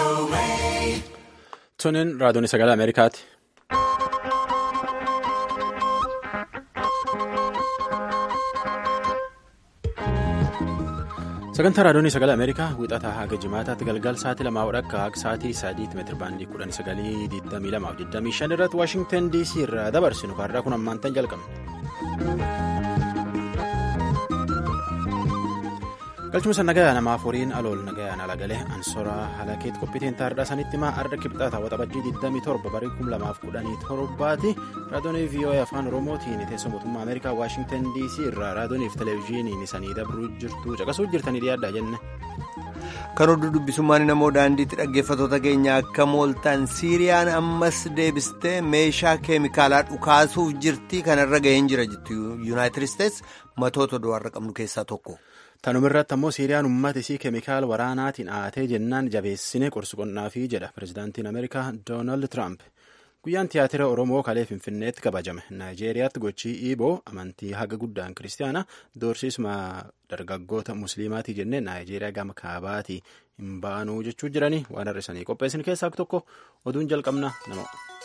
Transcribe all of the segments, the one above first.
Tuniin raadiyoon sagalee Ameerikaati. Sagantaa raadiyoon sagalee Ameerikaa wixataa haga jimaataatti galgal sa'aatii lamaa akka haga sa'aatii sadiitti meetira baandii kudhan sagalii digdamii lamaaf digdamii shan irratti Waashingtan DC irraa dabarsinu kaarraa kun ammaantan jalqabne. galchumsa nagaya namaaf horiin alool nagayaan alagalee ansoraa halakeet qophiitiin taardaa sanitti maa arda kibxaata waxabajjii 27 barii 2017 raadiyoonii voa afaan oromootiin teessoo mootummaa ameerikaa waashingtan dc irraa raadiyooniif televezyiiniin isanii dabruu jirtu caqasuu jirtanii dhiyaadhaa jenne. kan oduu dubbisummaan namoo daandiitti dhaggeeffatoota keenya akka mooltaan siiriyaan ammas deebistee meeshaa keemikaalaa dhukaasuuf jirti kanarra ga'een jira jettu yuunaayitid isteets matoota du'aarra qabnu keessaa tokko. Tanumirratti ammoo Siiriyaan uummata isii keemikaala waraanaatiin haatee jennaan jabeessine qorsu qonnaafii jedha pirezidaantiin Ameerikaa Doonaald Tiraamp. Guyyaan tiyaatira Oromoo kalee Finfinneetti kabajame. Naayijeeriyaatti gochii Iiboo amantii haga guddaan kiristaanaa doorsisuma dargaggoota musliimaatii jennee Naayijeeriyaa gama kaabaatii hin baanuu jechuu jiranii waan har'isanii qopheessin keessaa tokko oduun jalqabna nama.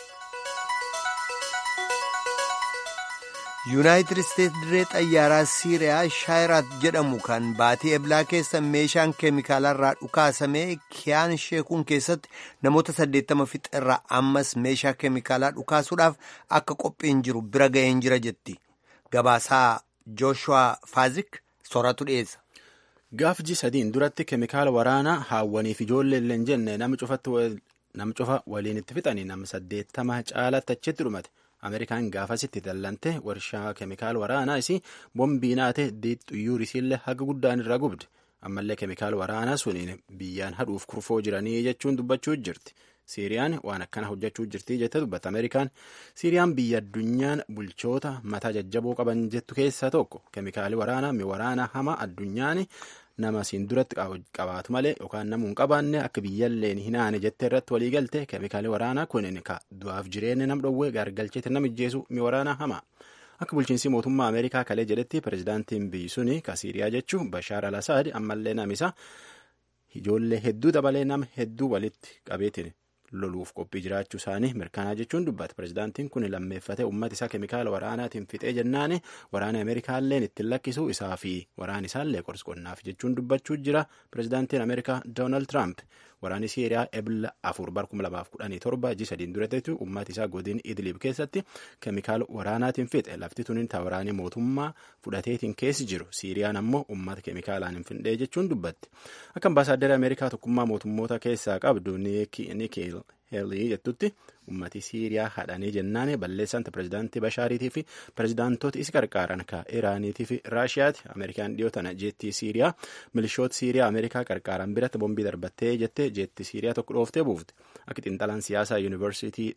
yuunaayitid isteetsi dirree xayyaaraa siiriyaa shaayiraat jedhamu kan baatii eblaa keessa meeshaan keemikaalarraa dhukaasamee kiyaan sheekuun keessatti namoota 80 fixeerraa ammas meeshaa keemikaalaa dhukaasuudhaaf akka qophiin jiru bira ga'een jira jetti gabaasaa jooshuwaa faazik sooratu dhiyeessa. gaafji sadiin duratti keemikaala waraanaa haawwaniif ijoollee illee hin jenne nama cufa waliin itti fixanii nama 80 caalatti achitti dhumate. Ameerikaan gaafasitti dallante warshaa keemikaala waraanaa isii bombii naate xuyyuur isiillee haga guddaan irraa gubde ammallee keemikaala waraanaa suniin biyyaan hadhuuf kurfoo jiranii jechuun dubbachuu jirti. Siiriyaan waan akkana hojjechuu jirti jette dubbata Ameerikaan. Siiriyaan biyya addunyaan bulchoota mataa jajjaboo qaban jettu keessaa tokko keemikaali waraanaa mi waraanaa hamaa addunyaan nama siin duratti qabaatu malee yookaan namuu hin qabaanne akka biyyalleen hinaane jettee irratti walii galte keemikaali waraanaa kunin ka du'aaf jireenya nam dhowwee gaargalcheetti nam ijjeesu mi waraanaa hamaa. Akka bulchiinsi mootummaa Ameerikaa kalee jedhetti pirezidaantiin biyyi suni ka Siiriyaa jechuun Bashaar al-Asaad ammallee namisa ijoollee hedduu dabalee nama hedduu walitti qabeetiin loluuf qophii jiraachuu isaanii mirkanaa jechuun dubbata pirezidaantiin kun lammeeffate uummata isaa keemikaala waraanaatiin fixee jennaani waraana ameerikaalleen ittiin lakkisuu isaa fi waraana isaallee qorsqonnaaf jechuun dubbachuu jira pirezidaantiin ameerikaa doonaald tiraamp waraanni siiriyaa ebla afur bar kuma lamaaf kudhanii torba ji sadiin duratti uummata isaa godin idiliib keessatti keemikaala waraanaatiin fixe lafti tuniin ta waraanii mootummaa fudhateetiin keessi jiru siiriyaan ammoo uummata keemikaalaan hin findhee jechuun dubbatti akka ambaasaaddara ameerikaa tokkummaa mootummoota keessaa qabdu niikil heelii jettutti ummati siiriyaa hadhanii jennaane balleessanta pirezidaantii bashaariitii fi pirezidaantoota isi qarqaaran ka iraaniitii fi raashiyaati ameerikaan dhiyoo tana jeettii siiriyaa milishoota siiriyaa ameerikaa qarqaaran biratti bombii darbattee jettee jeettii siiriyaa tokko dhooftee buufte akka xiinxalaan siyaasaa yuunivarsiitii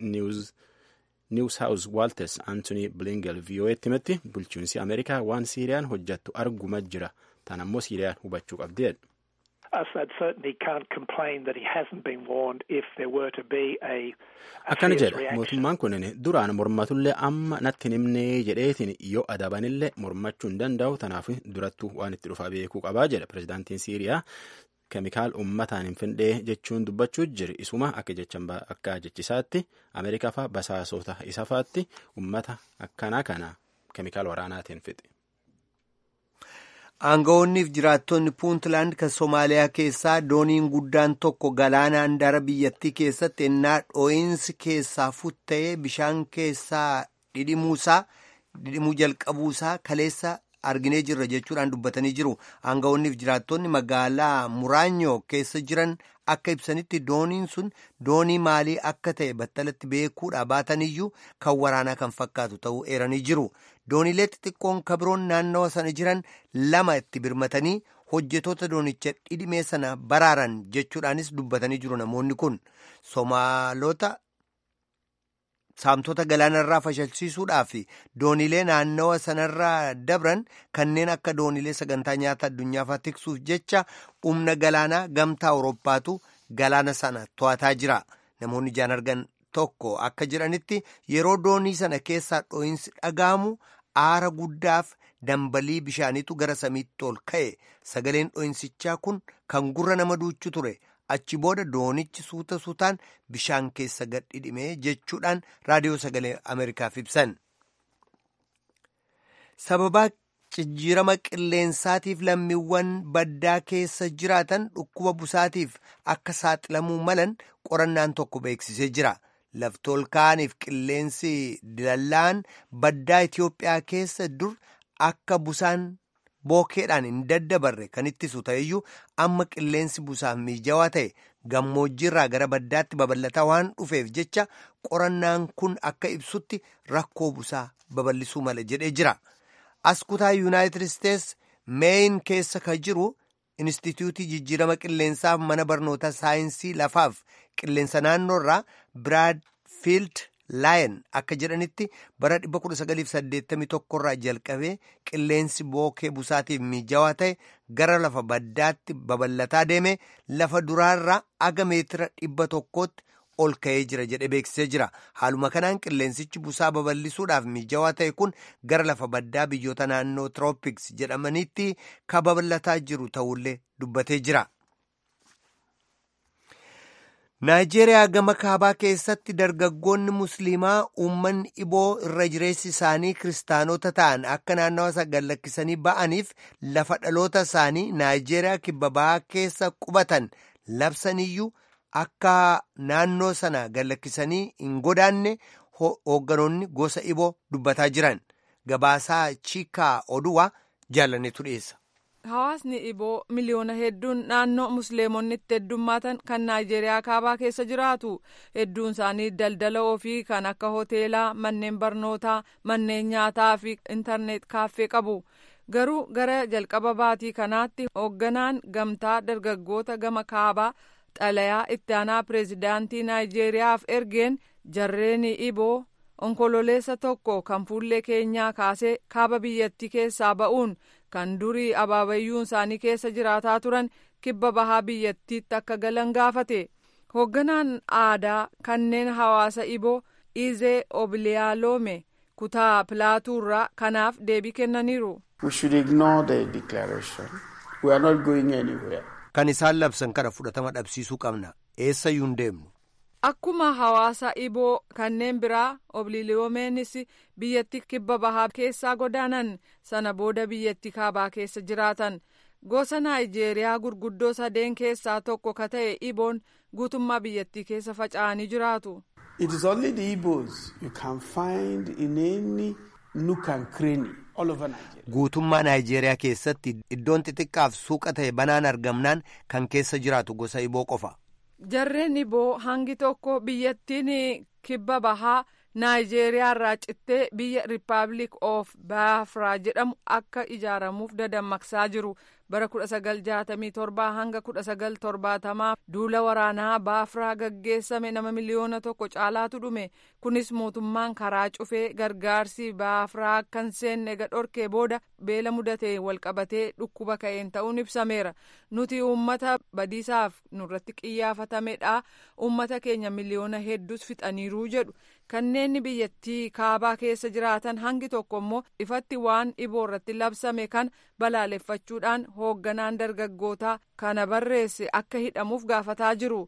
niiw saawuz waaltes antonii bilingel vii'oo'eetti himetti bulchiinsi ameerikaa waan siiriyaan hojjattu arguma jira tan ammoo siiriyaan hubachuu qabdeedha. akkana jedha mootummaan kunin duraan mormatullee amma natti himnee jedheetiin yoo adabanillee mormachuu hin danda'u tanaaf durattuu waan itti dhufaa beekuu qabaa jedha pirezidaantiin siiriyaa keemikaal ummataan hin findhee jechuun dubbachuu jira isuma akka jechisaatti ameerikaa faa basaasota isa faatti ummata akkanaa kana keemikaal waraanaatiin fixe. Aangawoonniif jiraattonni Puuntland kan Somaaliyaa keessaa dooniin guddaan tokko galaana handaara biyyattii keessatti ennaa dhoo'insi keessaa futta'ee bishaan keessaa dhidhimuusaa dhidhimuu jalqabuusaa kaleessa arginee jirra jechuudhaan dubbatanii jiru. Aangawoonniif jiraattonni magaalaa Muraanyoo keessa jiran akka ibsanitti dooniin sun doonii maalii akka ta'e battalatti beekuudha baataniyyuu kan waraanaa kan fakkaatu ta'uu eeranii jiru. Dooniilee xixiqqoon kabiroon naannawa sana jiran lama itti birmatanii hojjetoota doonicha dhidhimee sana baraaran jechuudhaanis dubbatanii jiru namoonni kun somaalota saamtota galaanarraa fashalsiisuudhaaf dooniilee naannawa sanarraa dabran kanneen akka dooniilee sagantaa nyaata addunyaafaa tiksuuf jecha humna galaanaa gamtaa awurooppaatu galaana sana to'ataa jira namoonni ijaan argan tokko akka jedhanitti yeroo doonii sana keessaa dhoo'insi dhaga'amu aara guddaaf dambalii bishaaniitu gara samiitti ol ka'e sagaleen dhoo'insichaa kun kan gurra nama duuchu ture achi booda doonichi suuta suutaan bishaan keessa gadhidhime jechuudhaan raadiyoo sagalee ameerikaaf ibsan. sababaa jijjiirama qilleensaatiif lammiiwwan baddaa keessa jiraatan dhukkuba busaatiif akka saaxilamuu malan qorannaan tokko beeksisee jira. Laftoolkaaniif qilleensi dilallaan baddaa Itiyoophiyaa keessa dur akka busaan bookeedhaan hin daddabarre kan ittisu ta'eyyuu amma qilleensi busaaf miijawaa ta'e gammoojjiirraa gara baddaatti babal'ataa waan dhufeef jecha qorannaan kun akka ibsutti rakkoo busaa babal'isuu mala jedhee jira. as kutaa yuunaayitid isteets meeyin keessa ka jiru instituutii jijjiirama qilleensaaf mana barnoota saayinsii lafaaf qilleensa naannoorraa biraadfiild laayen akka jedhanitti bara 1981 irraa jalqabee qilleensi bookee busaatiif miijawaa ta'e gara lafa baddaatti babal'ataa deeme lafa duraarraa aga meetira dhibba tokkootti ol ka'ee jira jedhe beeksisee jira haaluma kanaan qilleensichi busaa babal'isuudhaaf miijawaa ta'e kun gara lafa baddaa biyyoota naannoo tiroopiks jedhamanitti ka babal'ataa jiru ta'ullee dubbatee jira. naayijeeriyaa gama kaabaa keessatti dargaggoonni musliimaa uummanni iboo irra jireessi isaanii kiristaanota ta'an akka naannawa isaa gallakkisanii ba'aniif lafa dhaloota isaanii naayijeeriyaa kibba bahaa keessa qubatan labsaniyyuu. akka naannoo sana gallakkisanii hin godaanne hoogganoonni gosa iboo dubbataa jiran gabaasaa chiikaa oduwaa jaalannetu dhiyeessa. Hawaasni iboo miliyoona hedduun naannoo musliimonni itti heddummaatan kan naayijeeriyaa kaabaa keessa jiraatu hedduun isaanii daldala ofii kan akka hoteelaa manneen barnootaa manneen nyaataa fi intarneet kaaffee qabu. garuu gara jalqaba baatii kanaatti hoogganaan gamtaa dargaggoota gama kaabaa. xalayaa itti aanaa pireezidaantii naayijeeriyaaf ergeen jarreen iboo onkololeessa tokko kan fuullee keenyaa kaasee kaaba biyyattii keessaa ba'uun kan durii abaabayyuun isaanii keessa jiraataa turan kibba bahaa biyyattiitti akka galan gaafate hoogganaan aadaa kanneen hawaasa iboo izee obiliyaalome kutaa pilaatuurraa kanaaf deebii kennaniiru. We should ignore the declaration. We are not going anywhere. Kan isaan labsan kana fudhatama dhabsiisuu qabna. Eessayyuu hin deemnu. Akkuma hawaasa iboo kanneen biraa obliiliyoomeenis biyyatti kibba bahaa keessaa godaanan sana booda biyyatti kaabaa keessa jiraatan. Gosa Naayijeeriyaa gurguddoo sadeen keessaa tokko ka ta'e iboon guutummaa biyyattii keessa faca'anii jiraatu. It is only the Igbos you can find in any nook and cranny all over Nigeria. Guutummaa Naayijeeriyaa keessatti iddoon xixiqqaaf suuqa ta'e banaan argamnaan kan keessa jiraatu gosa iboo qofa. Jarreen iboo hangi tokko biyyattiin kibba bahaa Naayijeeriyaa irraa cittee biyya Rippaabilik of Baafraa jedhamu akka ijaaramuuf dadammaqsaa jiru. bara 1967 hanga 1970 duula waraanaa baafraa gaggeessame nama miliyoona tokko caalaatu dhume kunis mootummaan karaa cufee gargaarsi baafraa akka hin seenne dhorkee booda beela mudatee walqabatee dhukkuba ka'een ta'uun ibsameera nuti uummata badiisaaf nurratti qiyyaafatamedha uummata keenya miliyoona hedduus fixaniiruu jedhu kanneen biyyattii kaabaa keessa jiraatan hangi tokko immoo ifatti waan iboo irratti labsame kan balaaleffachuudhaan hoogganaan dargaggootaa kana barreesse akka hidhamuuf gaafataa jiru.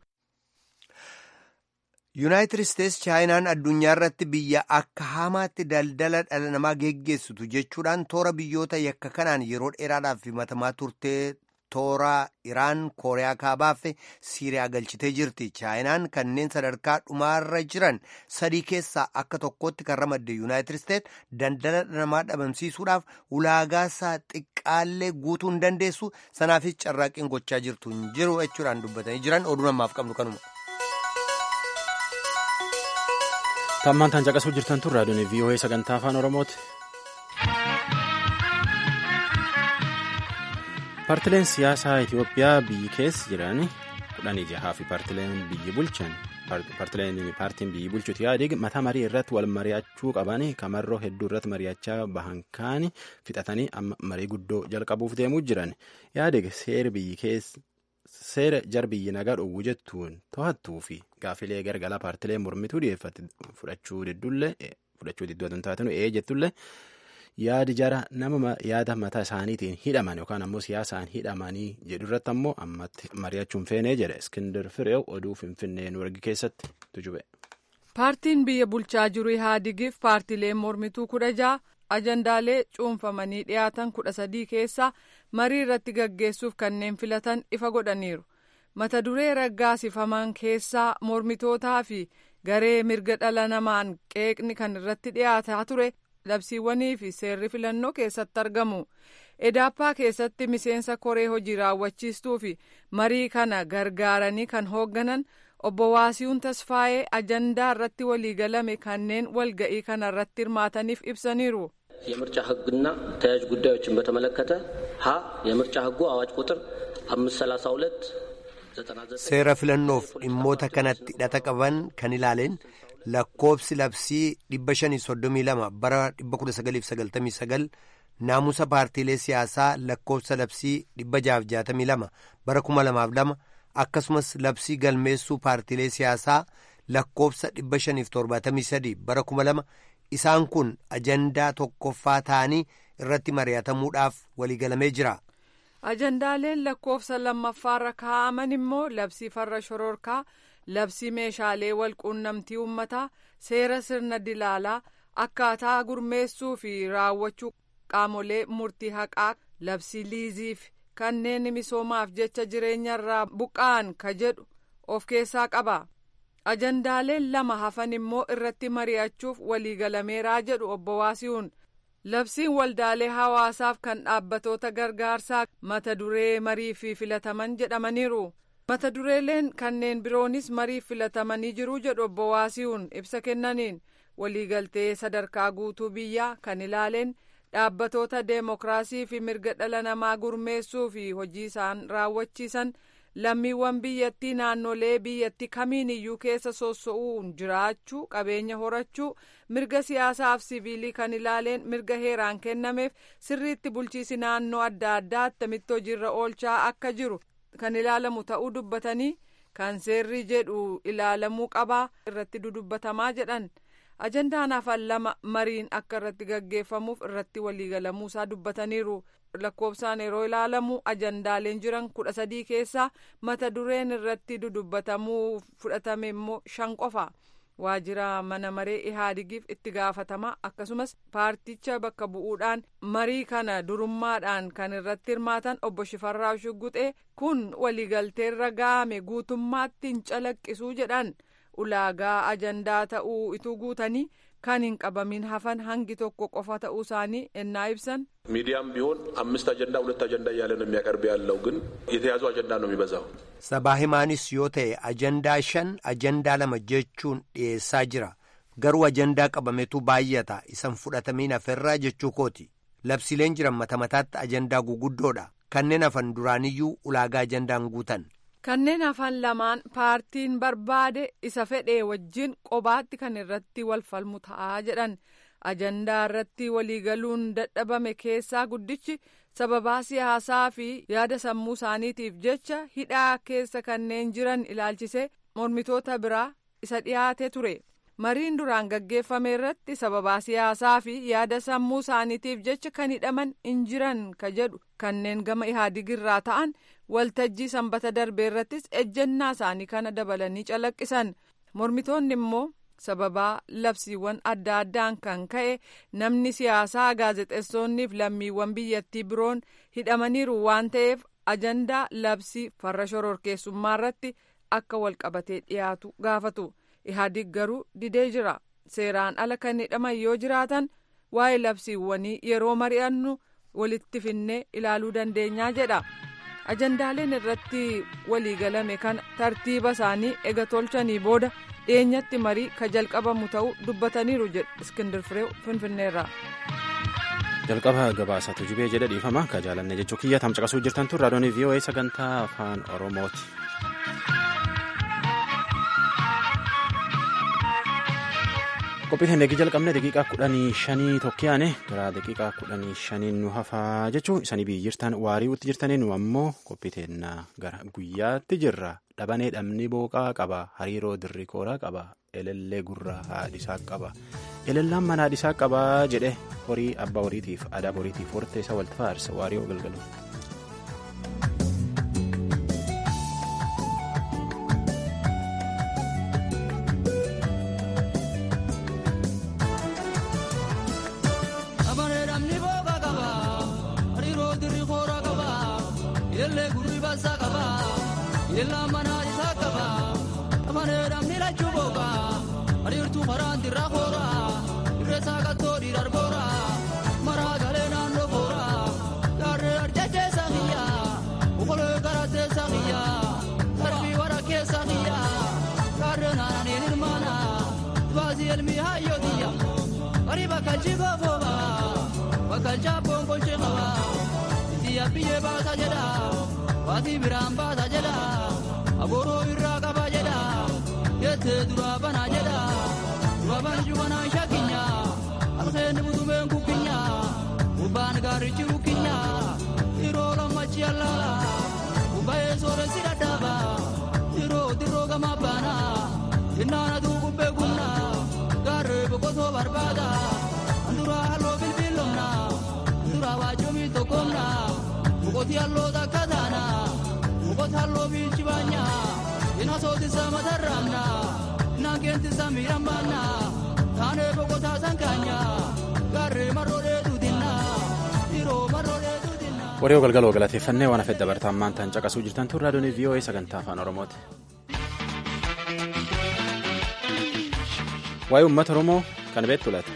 yuunaayitid isteets chaayinaan addunyaa irratti biyya akka hamaatti daldala dhala namaa geggeessitu jechuudhaan toora biyyoota yakka kanaan yeroo dheeraadhaaf himatamaa turtee toora iraan kooriyaa kaabaa fi siiriyaa galchitee jirti chaayinaan kanneen sadarkaa dhumaarra jiran sadii keessaa akka tokkotti kan ramadde yuunaayitid isteets daldala dhala namaa dhabamsiisuudhaaf ulaagaasaa xiqqaallee guutuu hin dandeessu sanaafis carraaqqiin gochaa jirtu hin jiru jechuudhaan dubbatanii jiran oduu namaaf qabnu kanuma. tammaan tan caqasuu jirtan tun raadiyoon vii'oo'ee sagantaa afaan oromooti. paartileen siyaasaa itiyoophiyaa biyyi keessa jiran kudhanii jahaa fi paartileen biyyi bulchan paartileen paartiin biyyi bulchuuti yaadig mataa marii irratti wal mari'achuu qaban kamarroo hedduu irratti mari'achaa bahan kaan fixatanii amma marii guddoo jalqabuuf deemuu jiran yaadig seera biyyi keessa. seera jar biyyi nagaa dhowwu jettuun to'attuu fi gaafilee gargalaa paartilee mormituu dhiyeeffate fudhachuu diddullee fudhachuu diddoo tun taatinu ee jettullee yaadi jara nama yaada mataa isaaniitiin hidhaman yookaan ammoo siyaasaan hidhamanii jedhu irratti ammoo ammatti mari'achuun feenee jedhe iskindir fireew oduu finfinnee nuurgi keessatti tujube. paartiin biyya bulchaa jiru ihaadigif paartiileen mormituu kudha ja'a ajandaalee cuunfamanii dhiyaatan kudha sadii keessaa marii irratti gaggeessuuf kanneen filatan ifa godhaniiru mata duree raggaasifaman keessaa mormitootaa fi garee mirga dhala namaan qeeqni kan irratti dhiyaataa ture labsiiwwanii fi seerri filannoo keessatti argamu edaappaa keessatti miseensa koree hojii raawwachiistuu fi marii kana gargaaranii kan hoogganan obbo Waasiyuun Tasfaayee ajandaa irratti waliigalame kanneen walga'ii kana irratti hirmaataniif ibsaniiru. የምርጫ ሕግና ተያያዥ ጉዳዮችን በተመለከተ ሀ የምርጫ ሕጉ አዋጅ ቁጥር አምስት ሰላሳ ሁለት seera filannoof dhimmoota kanatti hidhata qaban kan ilaaleen lakkoobsi labsii 532 bara 1999 naamusa paartiilee siyaasaa lakkoobsa labsii 662 bara 2002 akkasumas labsii galmeessuu paartiilee siyaasaa lakkoobsa 573 bara 2000 isaan kun ajandaa tokkoffaa ta'anii irratti mari'atamuudhaaf waliigalamee jira. ajandaaleen lakkoofsa lammaffaarra kaa'aman immoo labsii farra shororkaa labsii meeshaalee walquunnamtii uummataa seera sirna dilaalaa akkaataa gurmeessuu fi raawwachuu qaamolee murtii haqaa labsii liiziif kanneen misoomaaf jecha jireenyarraa buqqa'an ka jedhu of keessaa qaba ajandaaleen lama hafan immoo irratti mari'achuuf waliigalameeraa jedhu obbo Waasiyuun. labsiin waldaalee hawaasaaf kan dhaabbatoota gargaarsaa mata duree marii fi filataman jedhamaniiru mata dureeleen kanneen biroonis marii filatamanii jiru jedhu obbo Waasiyuun ibsa kennaniin waliigaltee sadarkaa guutuu biyyaa kan ilaaleen dhaabbatoota deemokiraasii fi mirga dhala namaa gurmeessuu fi hojii isaan raawwachiisan lammiiwwan biyyattii naannolee biyyattii kamiin iyyuu keessa soso'uun jiraachuu qabeenya horachuu mirga siyaasaaf siviilii kan ilaaleen mirga heeraan kennameef sirriitti bulchiisi naannoo adda addaa attamitti hojiirra oolchaa akka jiru kan ilaalamu ta'uu dubbatanii kan seerri jedhu ilaalamuu qabaa irratti dudubbatamaa jedhan ajandaan hafan lama mariin akka irratti gaggeeffamuuf irratti waliigalamuusaa dubbataniiru. lakkoofsaan yeroo ilaalamu ajandaaleen jiran kudha sadii keessaa mata dureen irratti dudubbatamuu fudhatame immoo shan qofa waajjira mana maree ihaadigiif itti gaafatama akkasumas paarticha bakka bu'uudhaan marii kana durummaadhaan kan irratti hirmaatan obbo Shifarraa Shugguxee kun waliigalteerra ga'ame guutummaatti hin calaqqisuu jedhan ulaagaa ajandaa ta'uu ituu guutanii kan hin qabamin hafan hangi tokko qofa ta'uu isaanii ennaa ibsan ሚዲያም ቢሆን አምስት አጀንዳ ሁለት አጀንዳ እያለ ነው የሚያቀርብ ያለው ግን የተያዙ አጀንዳ ነው የሚበዛው sabaa himaanis yoo ta'e ajandaa shan ajandaa lama jechuun dhiyeessaa jira garuu ajandaa qabametu baay'ata isan fudhatamiin haferraa jechuu kooti labsiileen jiran mata mataatti ajandaa guguddoodha kanneen hafan duraaniyyuu ulaagaa ajandaan guutan kanneen hafan lamaan paartiin barbaade isa fedhee wajjin qobaatti kan irratti wal falmu ta'aa jedhan ajandaa irratti waliigaluun dadhabame keessaa guddichi sababaa siyaasaa fi yaada sammuu isaaniitiif jecha hidhaa keessa kanneen jiran ilaalchisee mormitoota biraa isa dhiyaate ture mariin duraan gaggeeffame irratti sababaa siyaasaa fi yaada sammuu isaaniitiif jecha kan hidhaman hin jiran ka jedhu kanneen gama ihaadigirraa ta'an waltajjii sanbata darbee irrattis ejjennaa isaanii kana dabalanii calaqqisan mormitoonni immoo sababaa labsiiwwan adda addaan kan ka'e namni siyaasaa gaazexeessonniif lammiiwwan biyyattii biroon hidhamaniiru waan ta'eef ajandaa labsii farra shororkeessummaa irratti akka walqabatee dhiyaatu gaafatu ihaadig garuu didee jira seeraan ala kan hidhaman yoo jiraatan waa'ee labsiiwwanii yeroo mari'annu walitti finnee ilaaluu dandeenyaa jedha ajandaaleen irratti waliigalame kana tartiiba isaanii ega tolchanii booda dhiyeenyatti marii ka jalqabamu ta'uu dubbataniiru jedhu iskindir fireew finfinneerraa. jalqaba gabaasatu jibee jedha dhiifama ka jaalanne jechuu kiyya tamcaqasuu jirtan tun raadiyoon voa sagantaa afaan oromooti. qophii keenya eegi jalqabne daqiiqaa kudhanii shanii tokkiyaane gara daqiiqaa kudhanii shanii nu hafaa jechuu isanii biyyi jirtan waarii'utti jirtanii nu ammoo qophii teennaa gara guyyaatti jirra dhabanee dhabni booqaa qaba hariiroo dirri kooraa qaba elellee gurraa haadhisaa qaba elellaan mana haadhisaa qabaa jedhe horii abbaa horiitiif aadaa horiitiif hortee isa walitti faarsa waariyoo galgalu. biyyee baasa jedha waatii biraan baasa jedha aboroo irraa qaba jedha jettee duraa banaa jedha dura banju banaan shakkinya alkeenni butumeen kukkinya gubbaan gaarichi rukkinya yeroo lammachi allaala gubbaa'ee sooressi dhadhaaba yeroo dirroo gamaa baana jinnaanatu gubbee gumna gaarree boqotoo barbaada anduraa halloo bilbiilomna anduraa waajjomii tokkomna mukoti halloo takka taana mukoti halloo biichi baanya ina sootisa matarraamna inaan keentisa miidhambaanna taanee boqotaa sankaanya gaarree marroodhee duutinna yeroo marroodhee duutinna. Waree galgaloo galateeffannee waan hafedha bartaan maantaan caqasuu jirtan tun raadiyoon VOA sagantaa afaan Oromooti. Waa'ee uummata Oromoo kan beektu laata?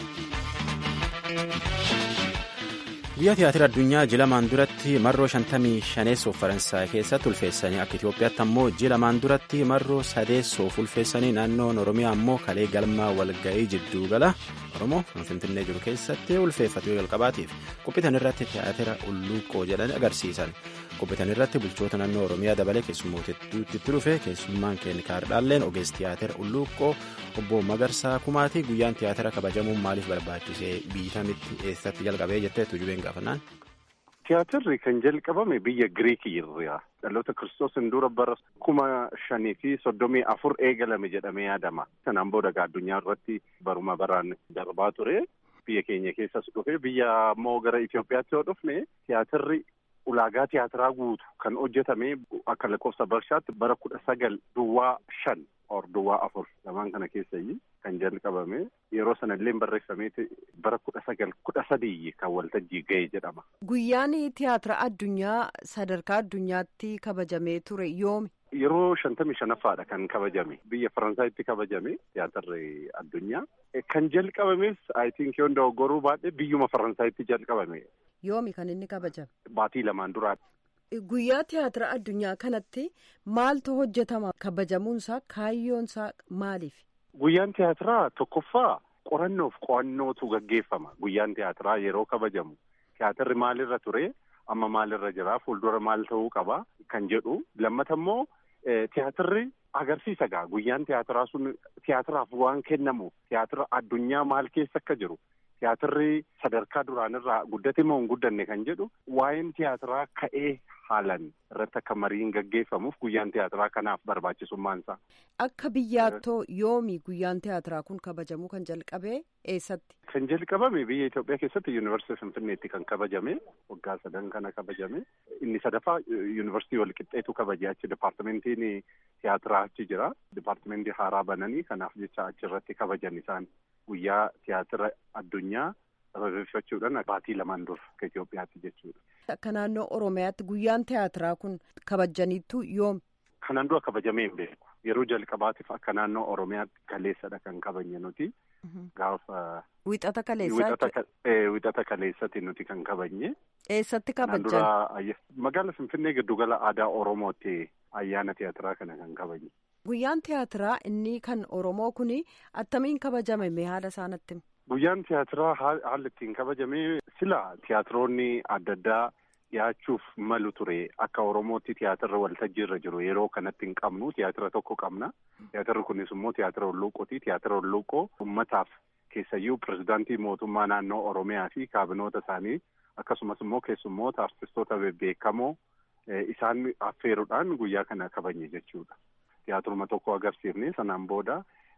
Guyyaa tiyaatira addunyaa jilamaan duratti marroo shantamii shaneessoof Faransaay keessatti ulfeessanii akka Itoophiyaatti ammoo jilamaan duratti marroo sadeessoof ulfeessanii naannoon Oromiyaa ammoo kalee galmaa walga'ii jidduu gala Oromoo Finfinnee jiru keessatti ulfeeffatu jalqabaatiif qophiitan irratti tiyaatira ulluuqqoo jedhanii agarsiisan. Qophiitan irratti bulchoota naannoo Oromiyaa dabalee keessummootatti dhufe keessummaan keennikaardhaalleen ogeessi tiyaatira ulluuqqoo obbo Magarsaa Kumaatii guyyaan tiyaatira kabajamuun maaliif barbaachisee biitamitti eessatti jalqabee jetteetu jubeen gaafannaan. Tiyaatirri kan jalqabame biyya Giriikii irraa dhaloota kiristoosiin dura bara kuma shanii fi soddomii afur eegalame jedhamee yaadama. Sanaan booda addunyaa irratti baruma baraan darbaa ture. Biyya keenya keessas dhufe biyya ammoo gara Itoophiyaatti yoo dhufne tiyaatirri ulaagaa tiyaatiraa guutu kan hojjetame akka lakkoofsa barshaatti bara kudha sagal duwwaa shan or duwwaa afur lamaan kana keessayyii kan jalqabame yeroo sanallee barreeffameeti bara kudha sagal kudha sadii kan waltajjii ga'e jedhama. Guyyaan tiyaatira addunyaa sadarkaa addunyaatti kabajamee ture yoomi? Yeroo shantamii shanaffaadha kan kabajame biyya Faransaayitti kabajame tiyaatirri addunyaa kan jalqabames I think yoo dogoggoruu baadhee biyyuma Faransaayitti jalqabame. Yoomi kan inni kabajame? Baatii lamaan duraadha. Guyyaa tiyaatira addunyaa kanatti maaltu hojjetama kabajamuunsaa kaayyoonsaa maaliif? Guyyaan tiyaatiraa tokkoffaa qorannoof qo'annootu gaggeeffama. Guyyaan tiyaatiraa yeroo kabajamu tiyaatirri maalirra ture amma maalirra jira fuuldura maal ta'uu qaba kan jedhu lammata immoo tiyaatirri agarsiisa gaa guyyaan tiyaatiraa sun tiyaatiraaf waan kennamu tiyaatira addunyaa maal keessa akka jiru. Tiyaatirri sadarkaa duraanirraa guddate moo hin guddanne kan jedhu waa'een tiyaatiraa ka'ee haalan irratti akka mariin gaggeeffamuuf guyyaan tiyaatiraa kanaaf barbaachisummaan isaa. Akka biyyaattoo yoomi guyyaan tiyaatiraa kun kabajamuu kan jalqabee eessatti? Kan jalqabame biyya Itoophiyaa keessatti yuunivarsiitii Finfinneetti kan kabajame waggaa sadan kana kabajame inni sadaffaa yuunivarsiitii walqixxeetu kabaje achi dipaartimentiin tiyaatiraa achi jira dipaartimentii haaraa bananii kanaaf jecha achirratti kabajan isaan. Guyyaa tiyaatira addunyaa sababeeffachuudhaan baatii lamaan dura akka Itoophiyaatti jechuudha. Akka naannoo Oromiyaatti guyyaan tiyaatiraa kun kabajaniittu yoom? Kanaan dura kabajamee hin beeku. Yeroo jalqabaatiif akka naannoo Oromiyaatti kaleessadha kan kabajne nuti. Gaafa. Wixata kaleessaa. Wixata kaleessatti nuti kan kabajne. Eessatti kabajan? Magaala Finfinnee giddugala aadaa Oromootti ayyaana tiyaatiraa kana kan kabajne. Guyyaan tiyaatiraa inni kan Oromoo kuni attamiin kabajame mee haala isaanitti? Guyyaan tiyaatiraa haalli ittiin kabajame sila tiyaatiroonni adda addaa dhiyaachuuf malu ture akka Oromootti tiyaatirri waltajjii irra jiru yeroo kanatti hin qabnu tiyaatira tokko qabna. Tiyaatirri kunis immoo tiyaatira Hulluuqooti. Tiyaatira Hulluuqoo uummataaf keessayyuu pirezidaantii mootummaa naannoo Oromiyaa fi kaabinoota isaanii akkasumas immoo keessummoota artistoota bebbeekamoo isaan affeeruudhaan guyyaa kana kabajne jechuudha. Tiyaatiruma tokko agarsiifne sanaan booda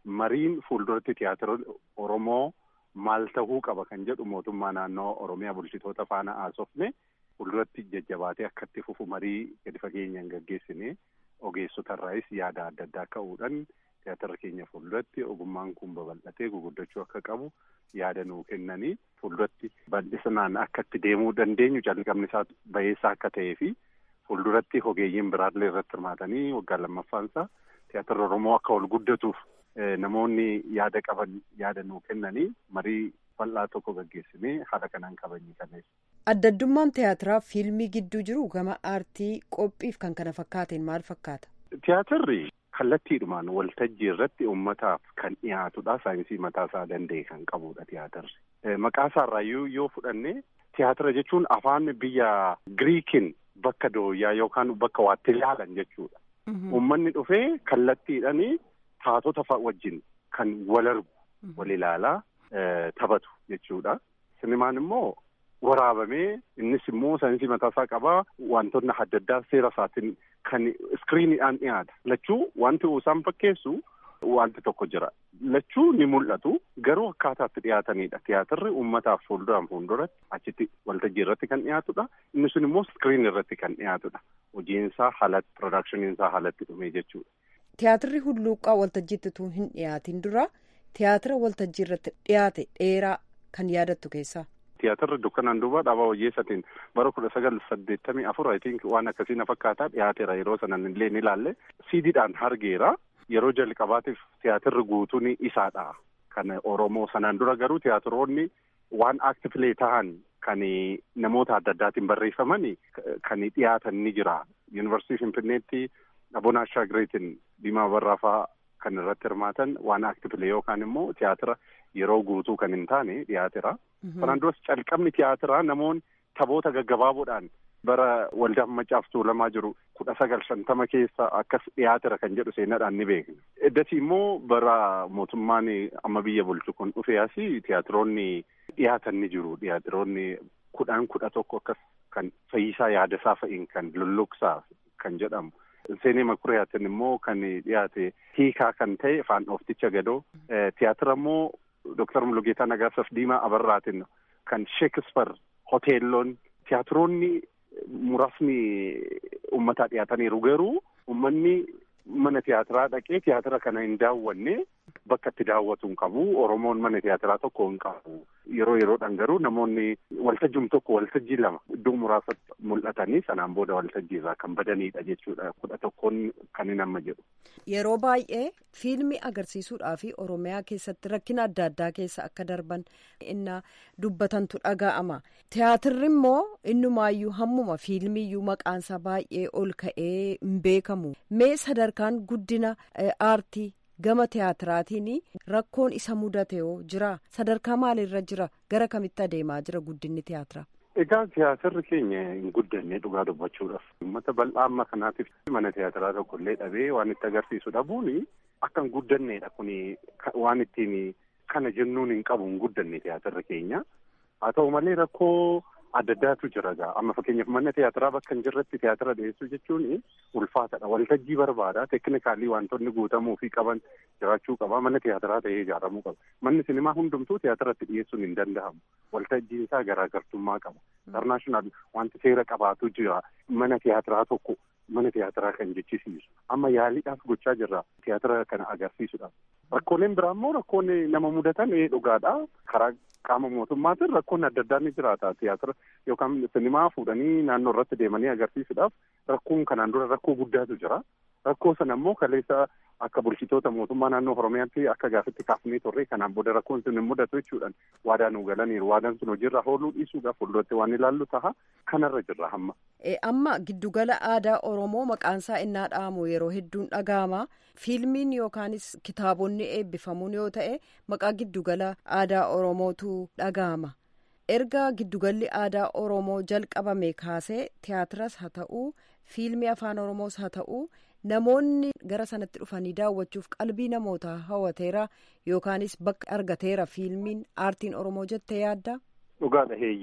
mariin fuulduratti tiyaatira Oromoo maal ta'uu qaba kan jedhu mootummaa naannoo Oromiyaa bulchitoota faana haasofne fuulduratti jajjabaatee akkatti fufu marii gadi fageenyaan gaggeessine ogeessotarraayis yaada adda addaa ka'uudhaan tiyaatira keenya fuulduratti ogummaan kun babal'atee guguddachuu akka qabu yaada nuu kennanii fuulduratti bal'isinaan akka itti deemuu dandeenyu calqabni isaa bayeessaa akka ta'ee fi fuulduratti ogeeyyiin biraallee irratti hirmaatanii waggaa lammaffaansaa tiyaatira Oromoo akka ol guddatuuf namoonni yaada qaban yaada nuu kennanii marii bal'aa tokko gaggeessinee haala kanaan kabajni kanees. Adda addummaan tiyaatiraa fiilmii gidduu jiru gama aartii qophiif kan kana fakkaateen maal fakkaata? Tiyaatirri kallattiidhumaan waltajjii irratti uummataaf kan dhiyaatudha. Saayinsii mataasaa danda'e kan qabudha tiyaatirri. Maqaa isaarraayyuu yoo fudhanne tiyaatira jechuun afaan biyya Giriikiin bakka dooyyaa yookaan bakka waatti ilaalan jechuudha. Uummanni dhufee kallattiidhaan taatota wajjin kan wal argu wal ilaalaa taphatu jechuudha. Sinimaan immoo waraabamee innis immoo saayinsii mataasaa qabaa wantoonni adda addaa seera isaatiin kan iskiriiniidhaan dhiyaata. Lachuu wanti isaan fakkeessu wanti tokko jira. Lachuu ni mul'atu garuu akkaataatti dhiyaatanidha. Tiyaatirri uummataaf fuulduraan fuulduratti achitti waltajjii irratti kan dhiyaatudha. Inni sun immoo iskiriinii irratti kan dhiyaatudha. Hojiinsaa haalatti piroodaakshiniinsaa haalatti dhumee jechuudha. Tiyaatirri hulluuqqaa waltajjiitti utuu hin dhiyaatin dura tiyaatira waltajjii irratti dhiyaate dheeraa kan yaadattu keessaa. Tiyaatirri dukkanaan duuba dhaabaa hojjeessatiin bara kudha sagal saddeettamii afur I think waan akkasii na fakkaataa dhiyaateera yeroo sanan illee ni ilaalle siidiidhaan argeera yeroo jalqabaatiif tiyaatirri guutuun isaadha kan Oromoo sanaan dura garuu tiyaatiroonni waan aktifilee ta'an kan namoota adda addaatiin barreeffaman kan dhiyaatan ni jira yuunivarsiitii Finfinneetti Abonaa Shaagireetiin Diimaa Barraafaa kan irratti hirmaatan waan aktifilee yookaan immoo tiyaatira yeroo guutuu kan hin taane dhiyaateera. Kanaan duras calqabni tiyaatiraa namoonni taphoota gaggabaaboodhaan bara waldaa maccaaf tuulamaa jiru kudha sagal shantama keessa akkas dhiyaateera kan jedhu seenaadhaan ni beekna. Eddasi immoo bara mootummaan amma biyya bulchu kun dhufee asii tiyaatiroonni dhiyaatan ni jiru. Tiyaatiroonni kudhaan kudha tokko akkas kan fayyisaa yaadasaa fa'iin kan lulluqsaa kan jedhamu. Seenee Makuriyaatiin immoo kan dhiyaate hiikaa kan ta'e afaan oofticha gadoo. Tiyaatira immoo Dooktar Mulugeetaa Nagaasaaf Diimaa Abarraatiin kan Sheekisper hoteelloon tiyaatiroonni muraasni uummataa dhiyaataniiru garuu uummanni mana tiyaatiraa dhaqee tiyaatira kana hin daawwanne bakka itti daawwatu hin qabu. Oromoon mana tiyaatiraa tokko hin qabu. Yeroo yeroodhaan garuu namoonni waltajjiin tokko waltajjii lama iddoo muraasatti mul'atanii sanaan booda waltajjii irraa kan badanidha jechuudha. Kudha tokkoon kan hin amma jedhu. Yeroo baay'ee fiilmii agarsiisuudhaa fi Oromiyaa keessatti rakkina adda addaa keessa akka darban inna dubbatantu dhaga'ama. Tiyaatirri immoo innumaayyuu hammuma fiilmiiyyuu maqaansaa baay'ee ol ka'ee hin beekamu. Mee sadarkaan guddina aartii gama tiyaatiraatiin rakkoon isa mudate yoo jira sadarkaa maalirra jira gara kamitti adeemaa jira guddinni tiyaatiraa. Egaa tiyaatirri keenya hin guddanne dhugaa dubbachuudhaaf uummata bal'aa amma kanaatiif mana tiyaatiraa tokko illee dhabee waan itti agarsiisu dhabuun akka hin guddannedha kun waan ittiin kana jennuun hin qabu hin guddanne tiyaatirri keenya haa ta'u malee rakkoo adda addaatu jira gaa amma fakkeenyaaf mana tiyaatiraa bakka hin jirretti tiyaatira dhiyeessuu jechuun ulfaatadha waltajjii barbaada teeknikaalii wantoonni guutamuu fi qaban jiraachuu qaba mana tiyaatiraa ta'ee ijaaramuu qaba manni sinimaa hundumtuu tiyaatirratti dhiyeessuun hin danda'amu waltajjiin isaa garaagartummaa qaba intarnaashinaal wanti seera qabaatu jira mana tiyaatiraa tokko mana tiyaatiraa kan jechisiisu amma yaaliidhaaf gochaa jirra tiyaatira kana agarsiisuudhaaf rakkooleen biraa immoo rakkoonni nama mudatan dhugaadha karaa qaama mootummaatiin rakkoon adda addaa ni jiraata tiyaatira yookaan sinimaa fuudhanii naannoo irratti deemanii agarsiisuudhaaf rakkoon kanaan dura rakkoo guddaatu jira rakkoo sana immoo kaleessa akka bulchitoota mootummaa naannoo oromiyaatti akka gaafitti kaafnee turre kanaan booda rakkoon sun hin mudatu jechuudhaan waadaa nu galaniiru waadaan sun hojiirra ooluu dhiisuudhaaf fuulduratti waan ilaallu taha kanarra jirra hamma. amma giddugala aadaa oromoo maqaansaa innaa dhaamu yeroo hedduun dhaga'ama fiilmiin yookaanis kitaabonni eebbifamuun yoo ta'e maqaa giddugala aadaa oromootu dhaga'ama erga giddugalli aadaa oromoo jalqabame kaasee tiyaatiras haa ta'uu fiilmii afaan oromoos haa ta'uu namoonni gara sanatti dhufanii daawwachuuf qalbii namootaa hawwateera yookaanis bakka argateera fiilmiin aartiin oromoo jettee yaadda. Dhugaadha heeyyee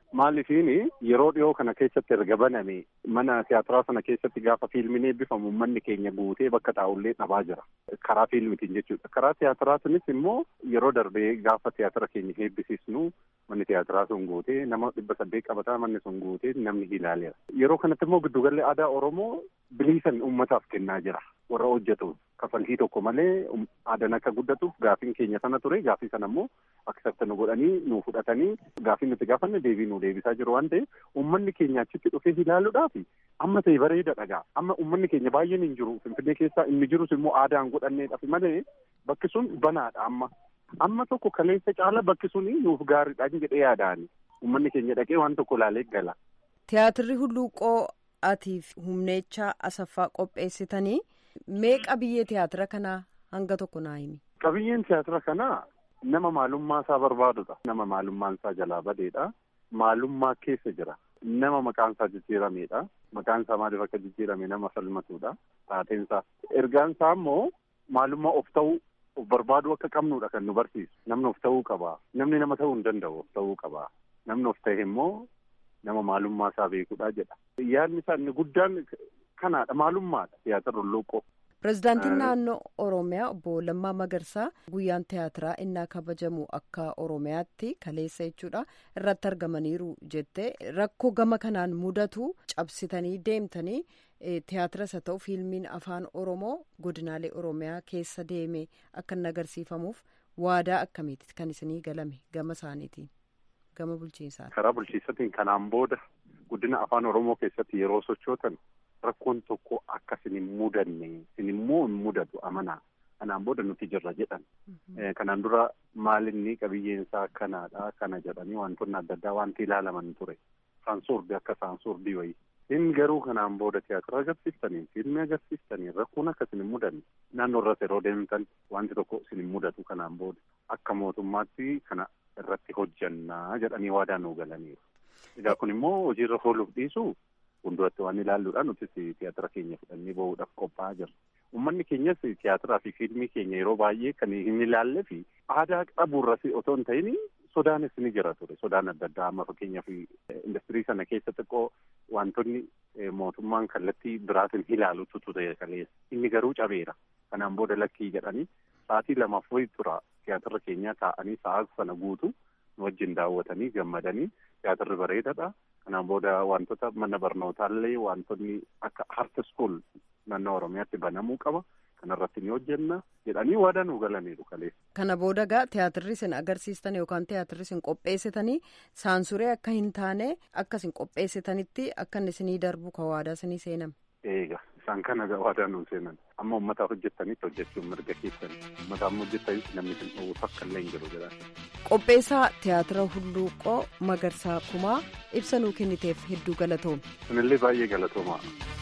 Maalifiin yeroo dhiyoo kana keessatti erga baname mana tiyaatiraa sana keessatti gaafa fiilmiin eebbifamu uummanni keenya guutee bakka taa'ullee dhabaa jira. Karaa fiilmitiin jechuudha. Karaa tiyaatiraatinis immoo yeroo darbee gaafa tiyaatira keenya eebbisiisnu manni tiyaatiraa sun guutee nama dhibba saddeet qabataa manni sun guutee namni ilaaleera. Yeroo kanatti immoo giddugalli aadaa Oromoo biliisan uummataaf kennaa jira. Warra hojjetu kafaltii tokko malee aadaan akka guddatuuf gaafiin keenya sana ture gaafii sana immoo aksepta nu godhanii nu fudhatanii gaafii nuti gaafanne deebii nu deebisaa jiru waan ta'eef uummanni keenya achitti dhufee ilaaluudhaaf amma ta'e bareeda dhagaa amma uummanni keenya baay'een hin jiru finfinnee keessaa inni jirus immoo aadaan godhanneedhaaf malee bakki sun banaadha amma amma tokko kaleessa caala bakki sun nuuf gaariidhaan jedhee yaadaani uummanni keenya dhaqee waan tokko ilaalee gala. Tiyaatirri hulluuqoo atiif humneechaa asaffaa qopheessitanii meeqa biyyee tiyaatira kanaa hanga tokko naa himi. Qabiyyeen tiyaatira kanaa nama maalummaa isaa barbaadudha. Nama maalummaan isaa jalaa badeedha. Maalummaa keessa jira. Nama maqaan isaa jijjiirameedha. Maqaan isaa maaliif akka jijjiirame nama falmatudha. Taateen isaa. Ergaan isaa immoo maalummaa of ta'uu of barbaaduu akka qabnudha kan nu barsiisu. Namni of ta'uu qaba. Namni nama ta'uu hin danda'u of ta'uu qaba. Namni of ta'e immoo nama maalummaa isaa beekudha jedha. Yaadni isaa inni guddaan kanaadha. Maalummaadha. Tiyaatira hulluuqoo. Pireezidaantiin naannoo Oromiyaa obbo Lammaa Magarsaa guyyaan tiyaatiraa innaa kabajamu akka Oromiyaatti kaleessa jechuudha irratti argamaniiru jettee rakkoo gama kanaan mudatu cabsitanii deemtanii tiyaatiras haa ta'u fiilmiin afaan Oromoo godinaalee Oromiyaa keessa deeme akka inni agarsiifamuuf waadaa akkamiiti kan isinii galame gama isaaniitiin gama bulchiinsaa. Karaa bulchiinsatiin kanaan booda guddina afaan Oromoo keessatti yeroo sochootan. Rakkoon tokko akka isin hin mudanne isin immoo hin mudatu amanaa kanaan booda nuti jirra jedhan. Kanaan dura maalinni qabiyyeen isaa kanaadha kana jedhanii wantoonni adda addaa wanti ilaalaman ture. Saansuurdi akka saansuurdii wayii. Inni garuu kanaan booda tiyaatira agarsiiftanii fiilmii agarsiiftanii rakkoon akka isin hin mudanne naannoo irratti yeroo deemtan wanti tokko isin hin mudatu kanaan booda akka mootummaatti kana irratti hojjannaa jedhanii waadaa nuu galaniiru. Egaa kun immoo hojiirra ooluuf dhiisu. Fuulduratti waan ilaalluudhaan nutis tiyaatira keenya fudhannee bahuudhaaf qophaa'aa jirra. Uummanni keenyas tiyaatiraa fi fiilmii keenya yeroo baay'ee kan hin ilaalle fi aadaa qaburras otoo hin ta'in sodaanis ni jira ture. Sodaan adda addaa amma fakkeenyaaf industirii sana keessa xiqqoo wantoonni mootummaan kallattii biraatiin ilaalutu ture kaleessa. Inni garuu cabeera. Kanaan booda lakkii jedhanii sa'aatii lamaaf wayii tura tiyaatira keenyaa taa'anii sa'aa sana guutu nu wajjin daawwatanii gammadanii tiyaatirri bareedaadha. Kanaan booda wantoota mana barnootaallee wantoonni akka art school naannoo Oromiyaatti banamuu qaba. Kanarratti ni hojjenna jedhanii waadaa nu galaniiru kaleessa. Kana booda gaa tiyaatirri isin agarsiistan yookaan tiyaatirri isin qopheessitanii saansuree akka hin taane akka isin qopheessitanitti akka inni isinii darbu ka waadaa isinii seename. Eega isaan kana waadaa nu seenan amma uummataaf hojjettanitti hojjechuun mirga keessan uummataaf hojjettanitti namni isin dhowwu takka illee hin jiru jedhan. Qopheessaa tiyaatira hulluuqoo Magarsaa Kumaa ibsa nuu kenniteef hedduu galatoome. Kunillee baay'ee galatoomaa.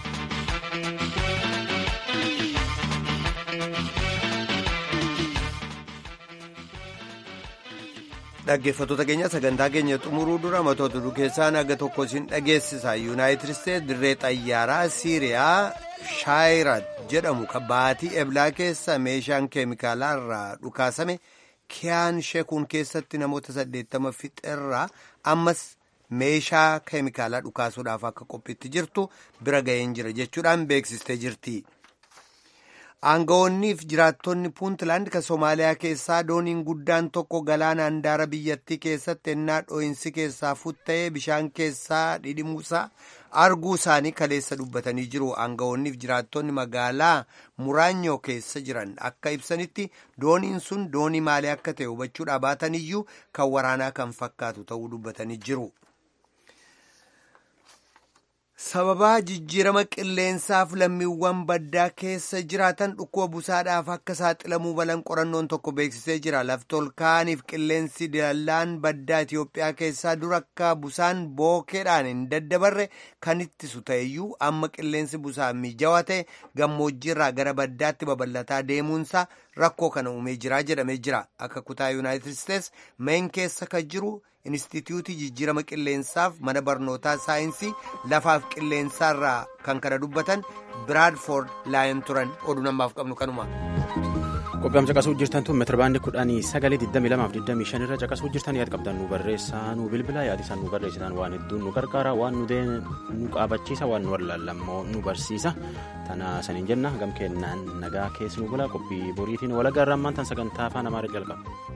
Dhaggeeffattoota keenya sagantaa keenya xumuruu dura matoota oduu keessaa naga tokko isin dhageessisa. Yuunaayitid Isteetsi dirree xayyaaraa Siiriyaa Shaayirat jedhamu kan baatii eblaa keessa meeshaan keemikaalaa irraa dhukaasame kiyaan sheekuun keessatti namoota saddeettama fixeerraa ammas meeshaa keemikaalaa dhukaasuudhaaf akka qophiitti jirtu bira ga'een jira jechuudhaan beeksistee jirti. Aangawoonniif jiraattonni Puuntland kan Somaaliyaa keessaa dooniin guddaan tokko galaana handaara biyyattii keessatti ennaa dhoo'insi keessaa futta'ee bishaan keessaa dhidhimuusaa arguu isaanii kaleessa dubbatanii jiru. Aangawoonniif jiraattonni magaalaa Muraanyoo keessa jiran akka ibsanitti dooniin sun doonii maalii akka ta'e hubachuudhaa baataniyyuu kan waraanaa kan fakkaatu ta'uu dubbatanii jiru. sababaa jijjiirama qilleensaaf lammiiwwan baddaa keessa jiraatan dhukkuba busaadhaaf akka saaxilamuu balan qorannoon tokko beeksisee jira laftolkaaniif qilleensi dallaan baddaa Itiyoophiyaa keessaa dura akka busaan bookeedhaan hin daddabarre kan ittisu ta'eyyuu amma qilleensi busaa mijaawaa ta'e gammoojjiirraa gara baddaatti babal'ataa deemuunsaa rakkoo kana uumee jira jedhamee jira akka kutaa yuunaayitid isteets meen keessa kan jiru. Inistituutii jijjiirama qilleensaaf mana barnootaa saayinsii lafaaf qilleensaarraa kan kana dubbatan Biraadfoord laayan turan oduu namaaf qabnu kanuma. Qophiin caqasuu jirtan tun meetira baandii kudhanii sagalee 22 irra caqasuu jirtan yaad qabdan nu barreessaa nu bilbila yaad isaan nu barreessitan waan hedduun nu gargaara waan nu nu qaabachiisa waan nu wallaallammoo nu barsiisa tana saniin jenna gam kennaan nagaa keessa nu bula qophii boriitiin walagaa irraa ammaan tan sagantaa afaan amaaraa jalqaba.